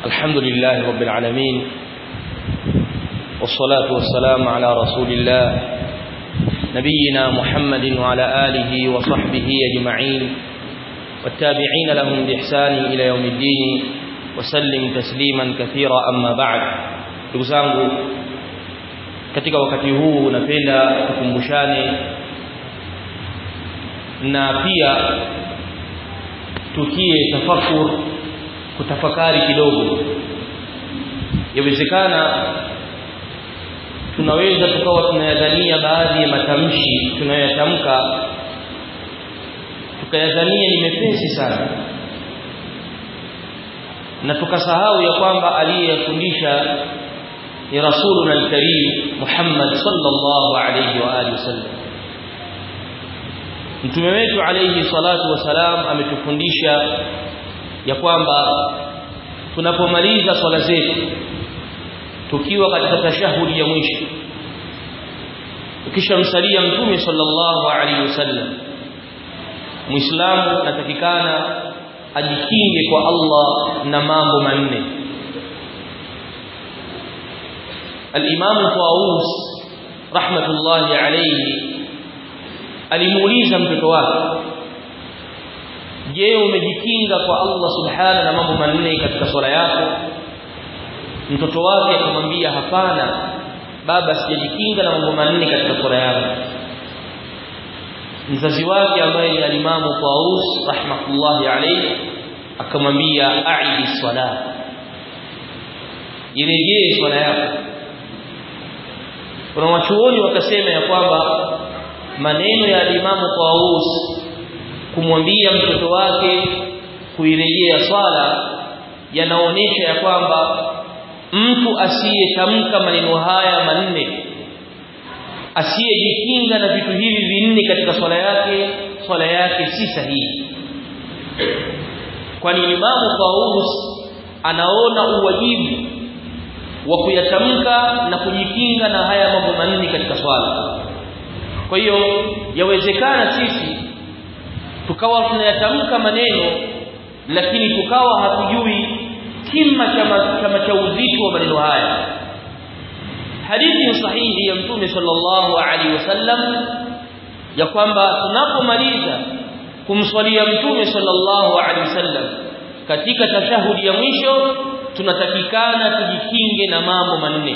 الحمد لله رب العالمين والصلاة والسلام على رسول الله نبينا محمد وعلى آله وصحبه أجمعين والتابعين لهم بإحسان إلى يوم الدين وسلم تسليما كثيرا أما بعد تقسانه katika wakati huu napenda tukumbushane na pia tukie tafakur kutafakari kidogo yawezekana tunaweza tukawa tunayadhania baadhi ya matamshi tunayoyatamka tukayadhania ni mepesi sana na tukasahau ya kwamba aliyefundisha ni rasuluna alkarim Muhammad sallallahu alayhi wa alihi wasallam mtume wetu alayhi salatu wasalam ametufundisha ya kwamba tunapomaliza swala zetu tukiwa katika tashahudi ya mwisho ukishamsalia mtume sallallahu alayhi wasallam muislamu natakikana ajikinge kwa Allah na mambo manne al-Imam Tawus rahmatullahi alayhi alimuuliza mtoto wake je umejikinga kwa Allah subhana na mambo manne katika swala yako mtoto wake akamwambia hapana baba sijajikinga na mambo manne katika swala yangu mzazi wake ambaye ni alimamu Taus rahmatullahi alayhi akamwambia aidi swala irejee swala yako kuna wachuoni wakasema ya kwamba maneno ya alimamu Taus kumwambia mtoto wake kuirejea swala yanaonyesha ya kwamba mtu asiyetamka maneno haya manne asiyejikinga na vitu hivi vinne katika swala yake swala yake si sahihi kwani imamu Taus anaona uwajibu wa kuyatamka na kujikinga na haya mambo manne katika swala kwa hiyo yawezekana sisi tukawa tunayatamka maneno lakini tukawa hatujui kima chama cha uzito wa maneno haya hadithi sahihi ya mtume sallallahu alaihi wasallam ya kwamba tunapomaliza kumswalia mtume sallallahu alaihi wasallam katika tashahudi ya mwisho tunatakikana tujikinge na mambo manne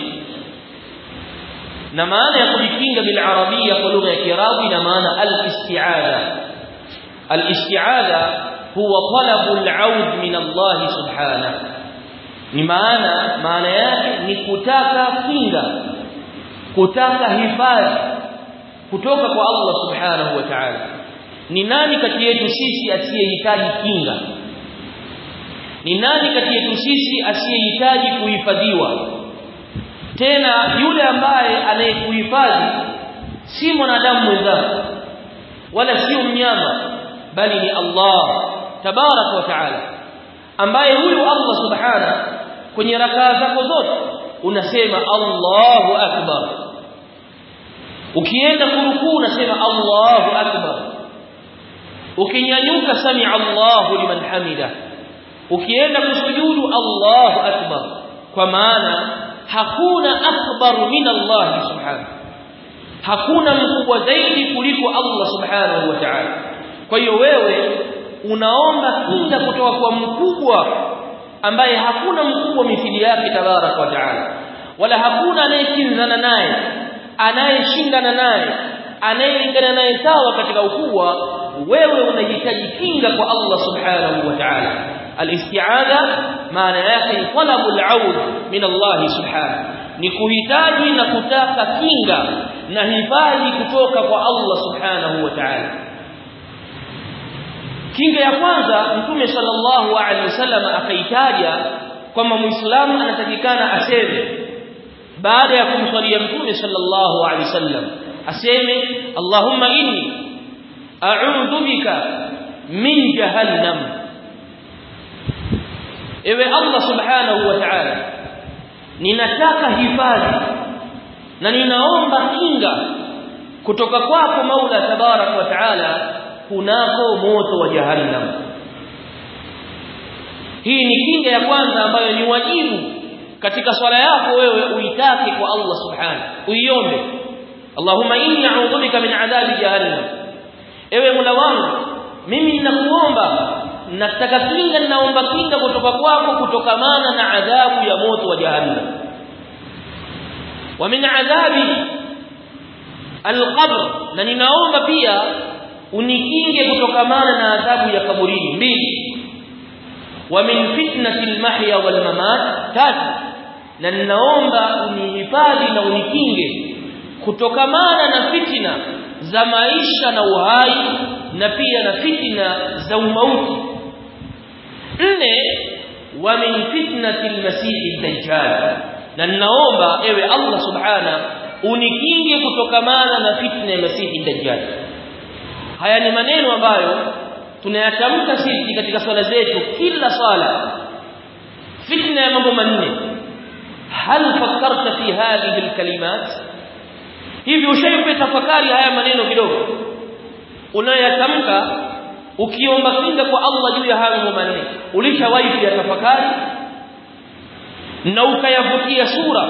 na maana ya kujikinga bil arabia kwa lugha ya kiarabu ina maana al isti'adha al isti'adha huwa talabu al aud min Allah subhanahu ni maana maana yake ni kutaka kinga kutaka hifadhi kutoka kwa Allah subhanahu wa ta'ala ni nani kati yetu sisi asiyehitaji kinga ni nani kati yetu sisi asiyehitaji kuhifadhiwa tena yule ambaye anayekuhifadhi si mwanadamu mwenzako wala sio mnyama bali ni Allah tabarak wa taala ambaye huyu Allah subhana kwenye rakaa zako zote unasema Allahu akbar ukienda kurukuu unasema Allahu akbar ukinyanyuka sami Allahu liman hamida ukienda kusujudu Allahu akbar kwa maana hakuna akbar min Allah subhanahu hakuna mkubwa zaidi kuliko Allah subhanahu wa ta'ala kwa hiyo wewe unaomba kinga kutoka kwa mkubwa ambaye hakuna mkubwa mithili yake tabarak wa ta'ala wala hakuna anayekinzana naye anayeshindana naye anayelingana naye sawa katika ukubwa wewe unahitaji kinga kwa Allah subhanahu wa ta'ala الاستعاذه maana yake ni talabu al-aud min Allah subhanahu ni kuhitaji na kutaka kinga na hifadhi kutoka kwa Allah subhanahu wa ta'ala kinga ya kwanza mtume sallallahu alaihi wasallam akaitaja kwamba muislamu anatakikana aseme baada ya kumswalia mtume sallallahu alaihi wasallam aseme Allahumma inni a'udhu bika min jahannam ewe Allah subhanahu wa ta'ala ninataka hifadhi na ninaomba kinga kutoka kwako Maula tabarak wa ta'ala kunako moto wa jahannam hii ni kinga ya kwanza ambayo ni wajibu katika swala yako wewe uitake kwa Allah subhanahu uiombe Allahumma inni a'udhu bika min adhabi jahannam ewe Mola wangu mimi ninakuomba nataka kinga ninaomba kinga kutoka kwako kutokamana na adhabu ya moto wa jahannam wa min adhabi alqabr na ninaomba pia unikinge kutokamana na adhabu ya kaburini mbili wa min fitnati almahya wal mamat tatu na ninaomba unihifadhi na unikinge kutokamana na fitina za maisha na uhai na pia na fitina za umauti nne wa min fitnati almasih dajjal na ninaomba ewe Allah subhana unikinge kutokamana na fitna ya masihi dajjal haya ni maneno ambayo tunayatamka sisi katika swala zetu kila swala fitna ya mambo manne hal fakkarta fi hadhihi alkalimat hivi ushaipe tafakari haya maneno kidogo unayoyatamka ukiomba kinga kwa Allah juu ya haya mambo manne ulishawahi kuyatafakari na ukayavutia sura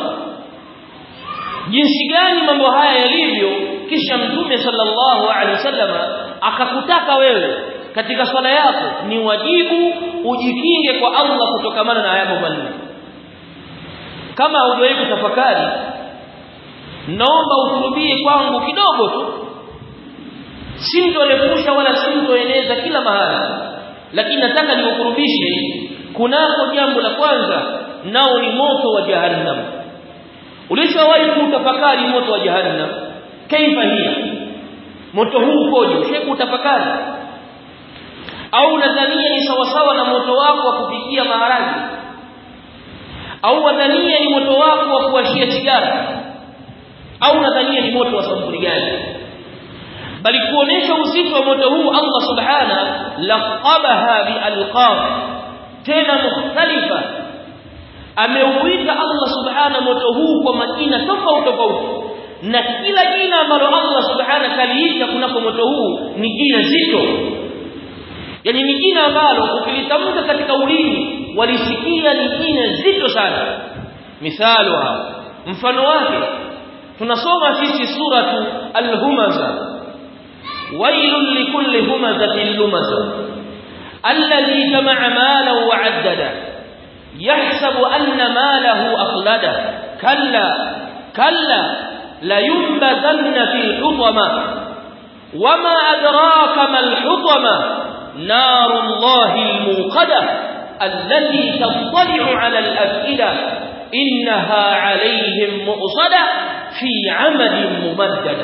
jinsi gani mambo haya yalivyo kisha mtume sallallahu alaihi wasallama akakutaka wewe katika swala yako ni wajibu ujikinge kwa Allah kutokamana na haya mambo manne kama hujawahi kutafakari naomba ukurubie kwangu kidogo tu sintolepusha wala sintoeneza kila mahali lakini nataka nikukurubishe kunako jambo la kwanza nao ni moto wa jahannam ulishawahi kutafakari moto wa jahannam kaifa hiya moto huu ukoje ushakutafakari au nadhania ni sawasawa na moto wako wa kupikia maharage au nadhania ni moto wako wa kuwashia sigara au nadhania ni moto wa sampuli gani bali kuonesha uzito wa moto huu Allah subhana laqabaha bialqab tena mukhtalifa ameuita Allah subhana moto huu kwa majina tofauti tofauti na kila jina ambalo Allah subhana kaliita kunako moto huu ni jina zito yani ni jina ambalo ukilitamka katika ulimi walisikia ni jina zito sana mithalo mfano wake tunasoma sisi suratu al-humaza wailul likulli humazatin lumaza alladhi jama'a malan wa 'addada yahsabu anna malahu akhlada kalla kalla la yunbadanna fil hutama wama adraka mal hutama narullahi al-muqada allati tattali'u 'ala al-af'ida innaha 'alayhim mu'sada في عمد ممددة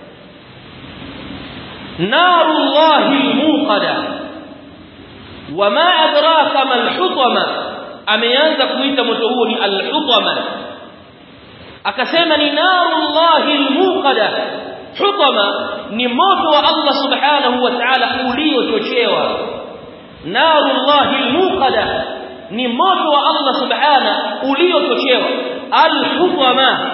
نار الله الموقدة وما أدراك ما الحطمة ameanza kuita moto huo ni al-hutama akasema ni narullahi al-muqada hutama ni moto wa Allah subhanahu wa ta'ala uliochochewa narullahi al-muqada ni moto wa Allah subhanahu uliochochewa al-hutama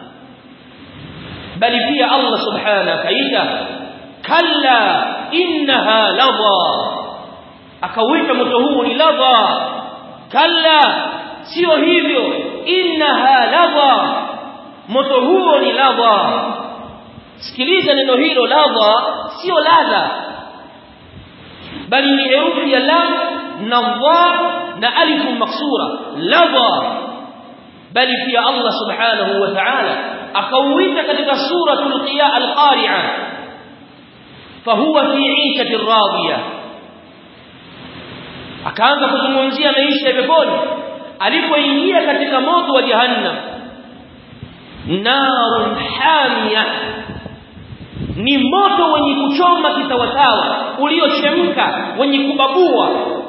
bali pia Allah subhanahu kaita kalla innaha ladha akawita moto huu ni ladha kalla sio hivyo innaha ladha moto huo ni ladha sikiliza neno hilo ladha sio ladha bali ni herufi ya lam na dha na alif maksura ladha bali pia Allah subhanahu wa ta'ala akauita katika suratul qiya al-qari'a fahuwa fi 'ishatin radiyah akaanza kuzungumzia maisha ya peponi alipoingia katika moto wa jahannam narun hamia ni moto wenye kuchoma kitawatawa uliochemka wenye kubabua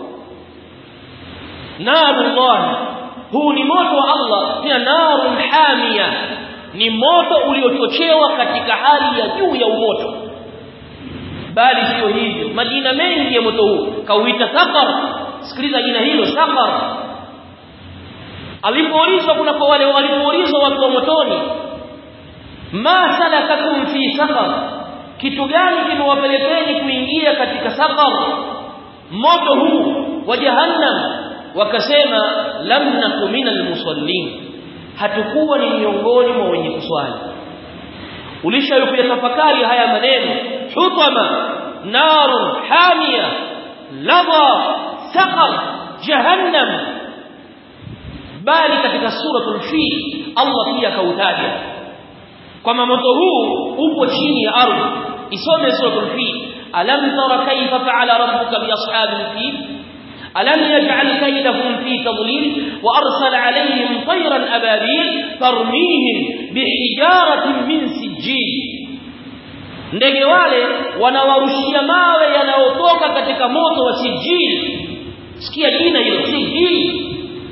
narullah huu ni moto wa Allah pia narun hamia ni moto uliochochewa katika hali ya juu ya umoto bali sio hivyo majina mengi ya moto huu kauita saqar sikiliza jina hilo saqar alipoulizwa kuna kwa wale walipoulizwa watu wa motoni ma salakakum fi saqar kitu gani kimewapelekeni kuingia katika saqar moto huu wa jahannam wakasema lam naku minal musallin hatukuwa ni miongoni mwa wenye kuswali ulishayatafakari haya maneno hutama narun hamia lava saqar jahannam bali katika suratul fil Allah pia kautaja kwamba moto huu upo chini ya ardhi isome suratul fil alam tara kayfa fa'ala rabbuka bi ashabil fil alam yaj'al kaydahum fi tadlil wa arsala alayhim tayran ababil tarmihim bihijaratin min sijil ndege wale wanawarushia mawe yanayotoka katika moto wa sijil sikia jina hilo sijil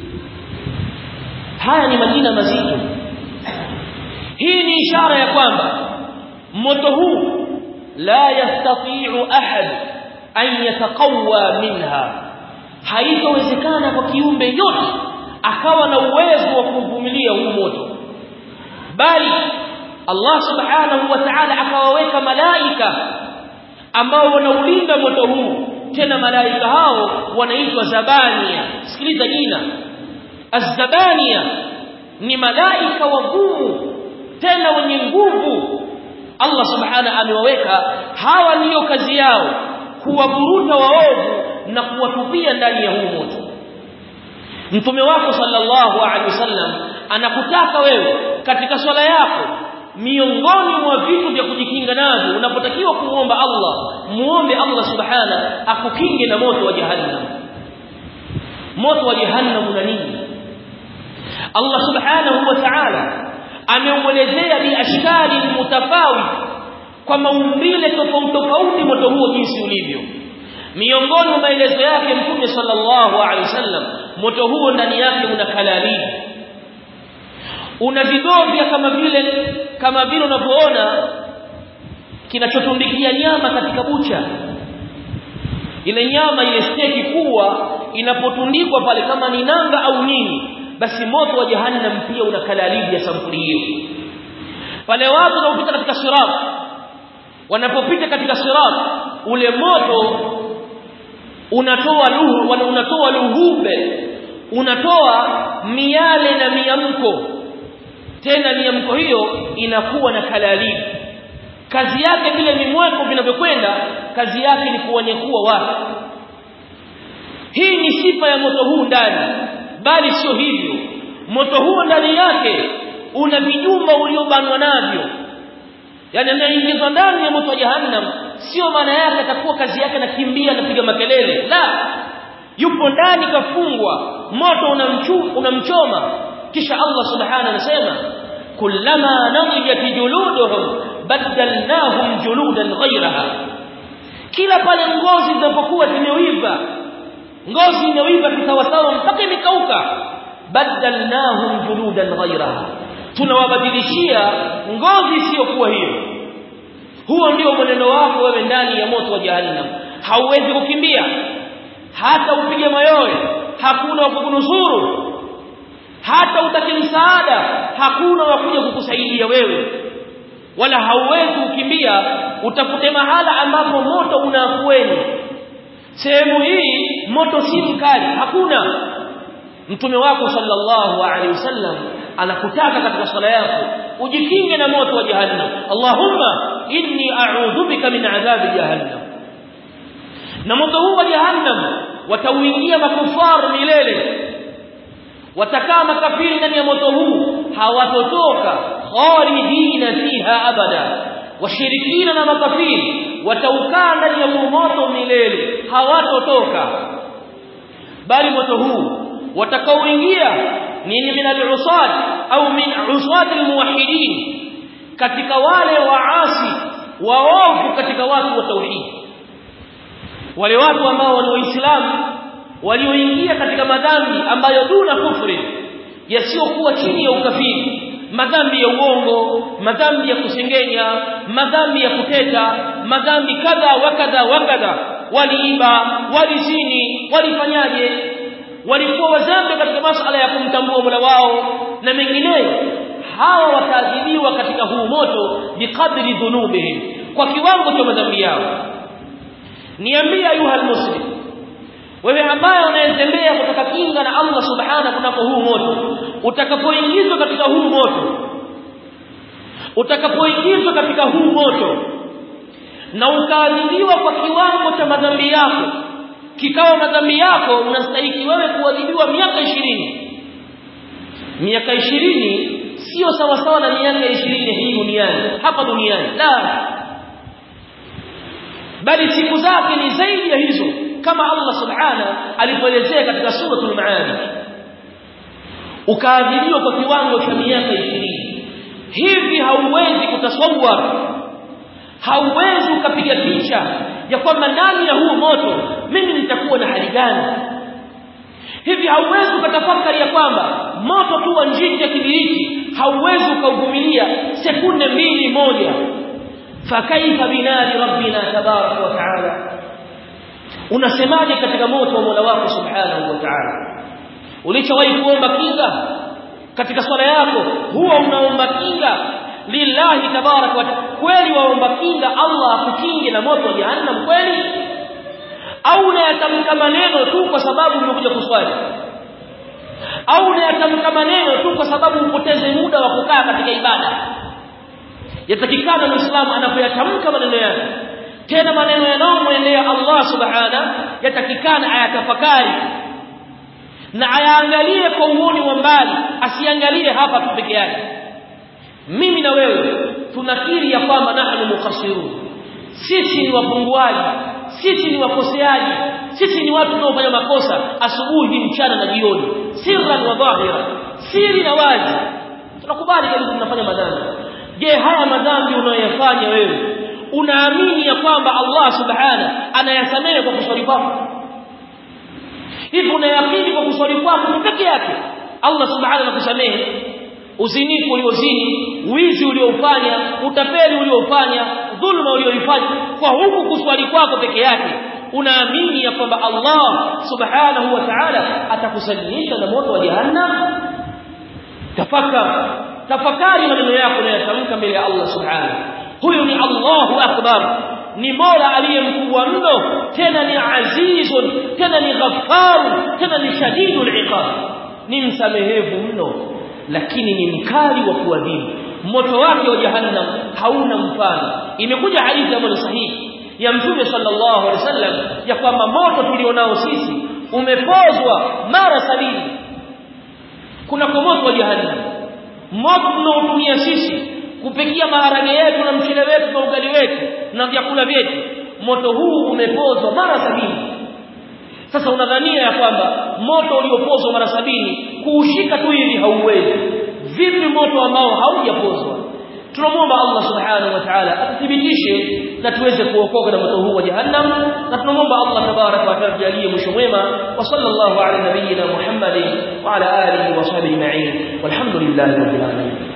haya ni majina mazito hii ni ishara ya kwamba moto huu la yastati'u ahad an yataqawwa minha haitowezekana kwa kiumbe yote akawa na uwezo wa kuvumilia huu moto bali Allah subhanahu wa ta'ala akawaweka malaika ambao wanaulinda moto huu tena malaika hao wanaitwa zabania sikiliza jina az-zabania ni malaika wagumu tena wenye nguvu Allah subhanahu amewaweka hawa ndiyo kazi yao kuwaburuta waovu na kuwatupia ndani ya huu moto mtume wako sallallahu alaihi wasallam anakutaka wewe katika swala yako miongoni mwa vitu vya kujikinga navyo unapotakiwa kumuomba Allah muombe Allah subhana akukinge na moto wa jahannam moto wa jahannam una nini Allah subhanahu wa ta'ala ameuelezea bi ashkali mutafawit kwa maumbile tofauti tofauti moto huo jinsi ulivyo miongoni mwa maelezo yake mtume sallallahu alaihi wasallam moto huo ndani yake una kalalibi una vidovya kama vile kama vile unavyoona kinachotundikia nyama katika bucha ile nyama ile steki kubwa inapotundikwa pale kama ni nanga au nini basi moto wa jahannam pia una kalalibi ya sampuli hiyo pale watu wanaopita katika sirat wanapopita katika sirat ule moto unatoa luhu unatoa luhube unatoa miale na miamko tena miamko hiyo inakuwa na kalalibi kazi yake vile mimweko vinavyokwenda kazi yake ni kuwanyekua watu hii ni sifa ya moto huu ndani bali sio hivyo moto huo ndani yake una vijumba uliobanwa navyo yani ameingizwa ndani ya moto wa jahannam sio maana yake atakuwa kazi yake anakimbia anapiga makelele la yupo ndani kafungwa moto unamchu unamchoma kisha Allah subhanahu anasema kullama nadijat juluduhum badalnahum juludan ghayraha kila pale ngozi zinapokuwa zimeiva ngozi imeiva kisawasawa mpaka imekauka badalnahum juludan ghayraha tunawabadilishia ngozi isiyokuwa hiyo huo ndio mwenendo wako wewe ndani ya moto wa jahannam hauwezi kukimbia hata upige mayowe hakuna wa kukunusuru hata utake msaada hakuna wa kuja kukusaidia wewe wala hauwezi kukimbia utafute mahala ambapo moto unaafueni sehemu hii moto si mkali hakuna mtume wako sallallahu alaihi wasallam anakutaka katika swala yako ujikinge na moto wa jahannam allahumma inni a'udhu bika min adhabi jahannam na moto huu wa jahannam watauingia makufar milele watakaa makafiri ndani ya moto huu hawatotoka khalidina fiha abada washirikina na makafiri wataukaa ndani ya moto milele hawatotoka bali moto huu watakaoingia ni min al-usad au min usad al-muwahhidin katika wale waasi waovu katika watu wa tauhid wale watu ambao ni waislamu walioingia katika madhambi ambayo duna kufri yasiyokuwa chini ya ukafiri madhambi ya uongo madhambi ya kusengenya madhambi ya kuteta madhambi kadha wa kadha wa kadha waliiba walizini walifanyaje walikuwa wazambe katika masala ya kumtambua Mola wao na mengineyo hawa wataadhibiwa katika huu moto biqadri dhunubihim kwa kiwango cha madhambi yao niambie ayuha almuslim wewe ambaye unayetembea kutaka kinga na Allah subhana kunako huu moto utakapoingizwa katika huu moto utakapoingizwa katika huu moto na ukaadhibiwa kwa kiwango cha madhambi yako kikawa madhambi yako unastahili wewe kuadhibiwa miaka ishirini miaka ishirini sio sawa sawa na miaka ishirini hii duniani hapa duniani la bali siku zake ni zaidi ya hizo kama Allah subhana alipoelezea katika suratul maarij ukaadhibiwa kwa kiwango cha miaka ishirini hivi hauwezi kutasawwar hauwezi ukapiga picha ya kwamba ndani ya huu moto mimi nitakuwa na hali gani hivi hauwezi ukatafakari ya kwamba moto tu wa njiti ya kibiriti hauwezi ukauvumilia sekunde mbili moja fakaifa binari rabbina tabaraka wa taala unasemaje katika moto wa Mola wako subhanahu wa ta'ala ulichowahi kuomba kinga katika swala yako huwa unaomba kinga lillahi tabaraka wa kweli waomba kinga Allah akukinge na moto wa jahannam kweli au unayatamka maneno tu kwa sababu umekuja kuswali au unayatamka maneno tu kwa sababu upoteze muda wa kukaa katika ibada yatakikana muislamu anapoyatamka maneno yake tena maneno yanayomwendea Allah subhana yatakikana ayatafakari na ayaangalie kwa uoni wa mbali asiangalie hapa tu peke yake mimi na wewe tunakiri ya kwamba nahnu mukhasirun sisi ni wapunguaji sisi ni wakoseaji sisi ni watu tunaofanya makosa asubuhi mchana na jioni sirran wa dhahira siri na wazi tunakubali kabisa tunafanya madhambi je haya madhambi unayoyafanya wewe unaamini ya kwamba Allah subhana anayasamehe kwa kuswali kwako hivi unayakini kwa kuswali kwako peke yake Allah subhana anakusamehe uzinifu uliozini wizi uliofanya utapeli uliofanya dhulma ulioifanya kwa huku kuswali kwako peke yake unaamini ya kwamba Allah subhanahu wa ta'ala atakusalimisha na moto wa jahannam tafakar tafakari maneno yako unayotamka mbele ya Allah subhanahu huyu ni Allahu akbar ni Mola aliyemkubwa mno tena ni azizun tena ni ghaffarun tena ni shadidul iqab ni msamehevu mno lakini ni mkali wa kuadhibu moto wake wa jahannam hauna mfano imekuja hadithi ambayo sahihi ya mtume sallallahu alaihi wasallam ya kwamba moto tulionao sisi umepozwa mara sabini kuna moto wa jahannam moto tunaotumia sisi kupikia maharage yetu na mchele wetu na ugali wetu na vyakula vyetu moto huu umepozwa mara sabini sasa unadhania ya kwamba moto uliopozwa mara sabini kuushika tu hivi hauwezi vipi moto ambao haujapozwa tunamwomba Allah subhanahu wa ta'ala atuthibitishe na tuweze kuokoka na moto huu wa jahannam na tunamwomba Allah tabaraka wa taala jalie mwisho mwema wa sallallahu ala nabiyyina Muhammadin wa ala alihi wa sahbihi ajma'in walhamdulillahi rabbil alamin